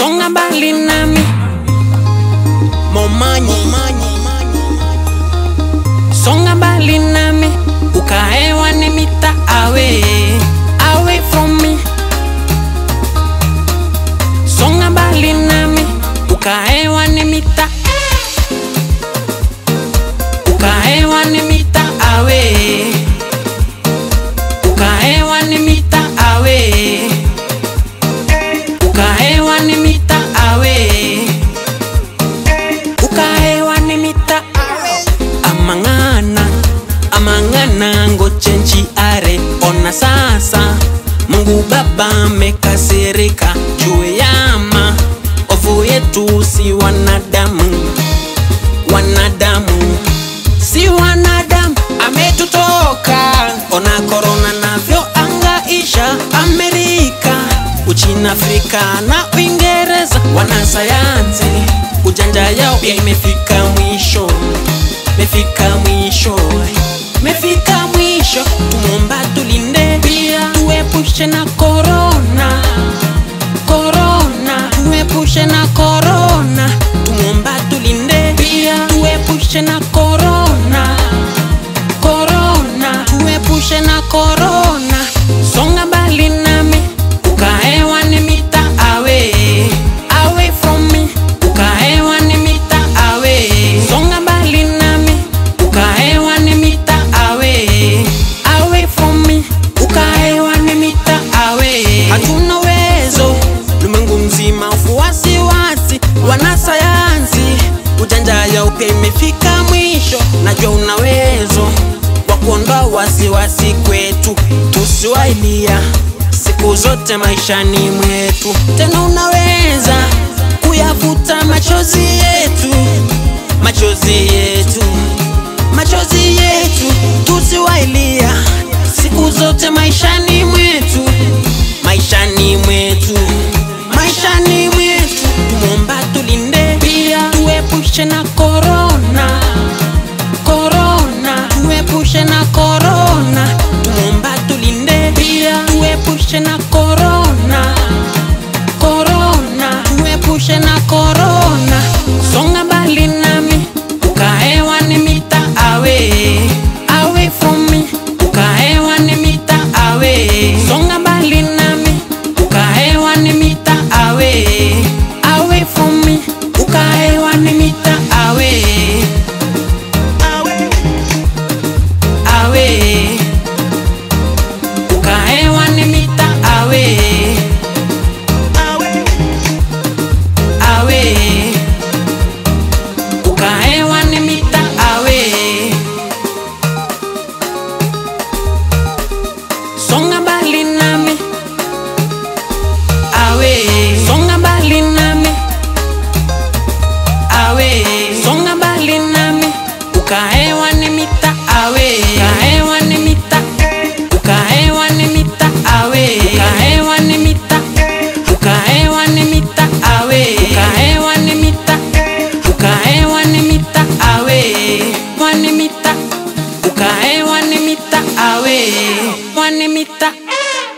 songa mbali nami momanyi songa mbali nami ukaewani mita away away from me songa mbali nami ukaewani mita ukaewani mita away ukaewani mita away ukaewani mita away ukaewani mita amang'ana amang'ana ngochenji are ona sasa mungu baba amekasirika juu yama ovu yetu si wanadamu wanadamu si wanadamu ametutoka ona korona navyo angaisha amerika uchina afrika na uingereza wanasayansi ujanja yao pia imefika mwisho mefika mwisho mefika mwisho tumomba tulinde pia tuepushe na korona korona tuepushe na korona tumomba tulinde pia tuepushe na korona korona tuepushe na korona songa mbali nami ukaewani mita away away from me ukaewani mita away songa mbali nami ukaewani mita away away from me ukaewani mita away hatuna uwezo ulimwengu mzima ufuasi wasi wanasayansi ujanja yao pia imefika mwisho najua una uwezo wa kuondoa wasiwasi kwetu tusiwailia siku zote maishani mwetu tena unaweza kuyafuta machozi yetu machozi yetu machozi yetu tusiwailia siku zote maishani mwetu maishani mwetu maishani mwetu tumomba tulinde pia tuepushe na korona korona tuepushe na korona tumomba tulinde pia tuepushe na korona korona tuepushe na korona songa mbali nami ukaewani mita away away from me ukaewani mita away songa mbali nami ukaewani mita away away from me ukaewani mita away away ukaewani mita away away ukaewani mita away songa mbali nami away songa mbali nami away songa mbali nami ukaewani mita away ukaewani mita ukaewani mita away ukaewani mita ukaewani mita away ukaewani mita ukaewani mita away wani mita ukaewani mita away wani mita